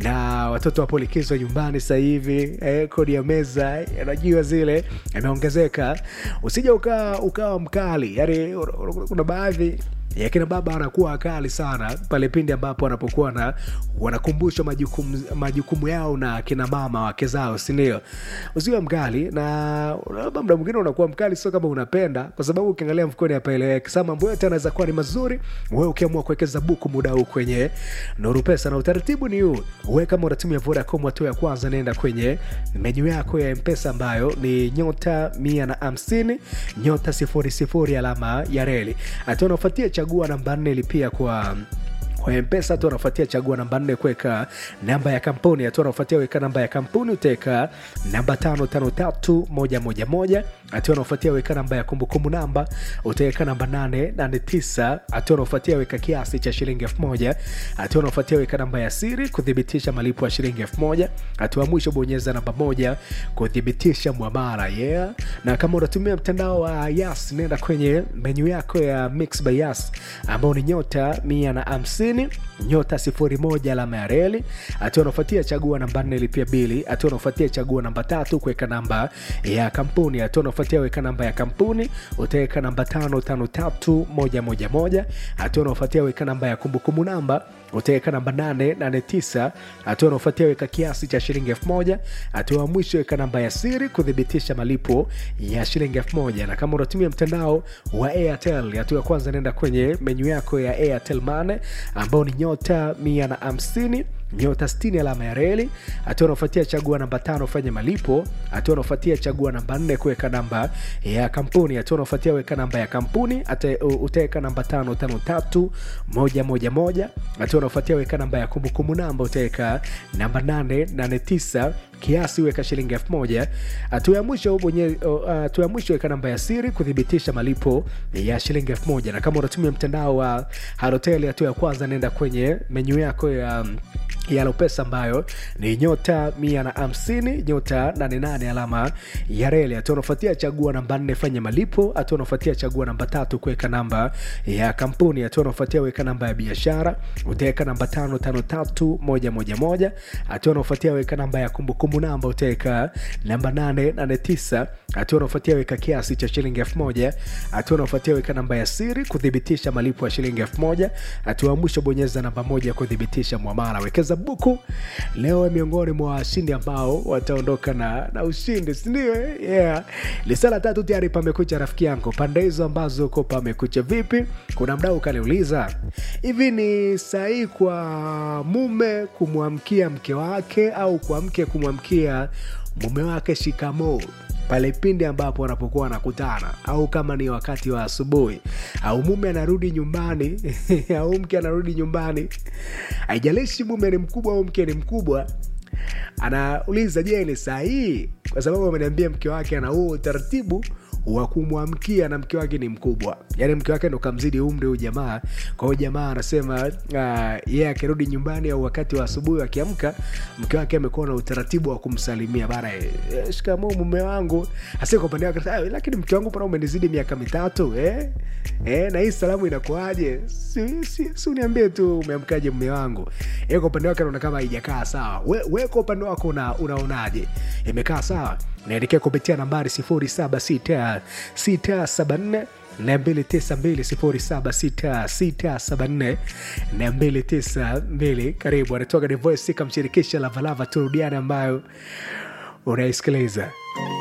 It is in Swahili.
na watoto wapo likizo nyumbani sasa hivi eh, kodi ya meza unajua zile imeongezeka usija ukawa ukawa mkali yani kuna baadhi ya kina baba anakuwa wakali sana pale pindi ambapo wanapokuwa na wanakumbushwa majukumu, majukumu yao na kina mama wake zao sindio usiwe mkali na labda mda mwingine unakuwa mkali sio kama unapenda kwa sababu ukiangalia mfukoni apaeleweki sa mambo yote anaweza kuwa ni mazuri wewe ukiamua kuwekeza buku muda huu kwenye nuru pesa na utaratibu ni huu wewe kama unatumia vodacom hatua ya kwanza naenda kwenye menyu yako ya mpesa ambayo ni nyota mia na hamsini nyota sifuri sifuri alama ya reli hatua unaofuatia chagua namba nne lipia kwa kwa mpesa hatua unafuatia chagua namba nne kuweka namba ya kampuni hatua unafuatia weka namba ya kampuni utaweka namba tano tano tatu moja moja moja hatua unafuatia weka namba ya kumbukumbu namba utaweka namba nane nane tisa hatua unafuatia weka kiasi cha shilingi elfu moja hatua unafuatia weka namba ya siri kuthibitisha malipo ya shilingi elfu moja hatua mwisho bonyeza namba moja kuthibitisha mwamara yeah na kama unatumia mtandao wa yas nenda kwenye menyu yako ya mix by yas ambao ni nyota mia na hamsini nyota sifuri moja alama ya reli hatua unafuatia chagua namba nne lipia bili hatua unafuatia chagua namba tatu kuweka namba ya kampuni hatua unafuatia weka namba ya kampuni utaweka namba tano tano tatu moja moja moja hatua unafuatia weka namba ya kumbukumbu namba utaweka namba 889 hatua unaofuatia weka kiasi cha shilingi elfu moja hatua ya mwisho weka namba ya siri kuthibitisha malipo ya shilingi elfu moja na kama unatumia mtandao wa airtel hatua ya kwanza naenda kwenye menyu yako ya airtel mane ambao ni nyota 150 nyota 60 alama ya reli hatua unaofuatia chagua namba tano fanya malipo hatua unaofuatia chagua namba nne kuweka namba ya kampuni hatua unaofuatia weka namba ya kampuni utaweka namba tano tano tatu moja moja moja hatua unaofuatia weka namba ya kumbukumbu namba utaweka namba nane nane tisa kiasi weka shilingi elfu moja hatua ya mwisho bonye hatua ya mwisho weka namba ya siri kuthibitisha malipo ya shilingi elfu moja na kama unatumia mtandao wa halotel hatua ya kwanza naenda kwenye menyu yako ya yalo pesa ambayo ni nyota mia na hamsini nyota 88 alama ya reli hatua unafuatia chagua namba nne fanya malipo hatua unafuatia chagua namba tatu kuweka namba ya kampuni hatua unafuatia weka namba ya biashara utaweka namba tano tano tatu moja moja moja hatua unafuatia weka namba ya kumbukumbu namba utaweka namba nane nane tisa hatua unafuatia weka kiasi cha shilingi elfu moja hatua unafuatia weka namba ya siri kuthibitisha malipo ya shilingi elfu moja hatua ya mwisho bonyeza namba moja kuthibitisha mwamala wekeza buku leo miongoni mwa washindi ambao wataondoka na, na ushindi sindio yeah. lisala tatu tayari pamekucha rafiki yangu pande hizo ambazo uko pamekucha vipi kuna mdau ukaniuliza hivi ni sahii kwa mume kumwamkia mke wake au kwa mke kumwamkia mume wake shikamoo pale pindi ambapo wanapokuwa wanakutana au kama ni wakati wa asubuhi au mume anarudi nyumbani au mke anarudi nyumbani haijalishi mume ni mkubwa au mke ni mkubwa anauliza je ni sahii kwa sababu ameniambia mke wake ana huo utaratibu wa kumwamkia na mke wake ni mkubwa yaani mke wake ndo kamzidi umri huu jamaa kwa hiyo jamaa anasema uh, yeye yeah, akirudi nyumbani au wakati wa asubuhi akiamka mke wake amekuwa na utaratibu wa kumsalimia bana eh, shikamoo mume wangu hasa kwa upande wake lakini mke wangu pana umenizidi miaka mitatu eh? Eh, na hii salamu inakuaje si, si, si uniambie tu umeamkaje mume wangu eh, kwa upande wake anaona kama haijakaa sawa we, we kwa upande wako una, unaonaje imekaa sawa naelekea kupitia nambari 76674 292 karibu anatoka The Voice kamshirikisha lavalava turudiane ambayo unaisikiliza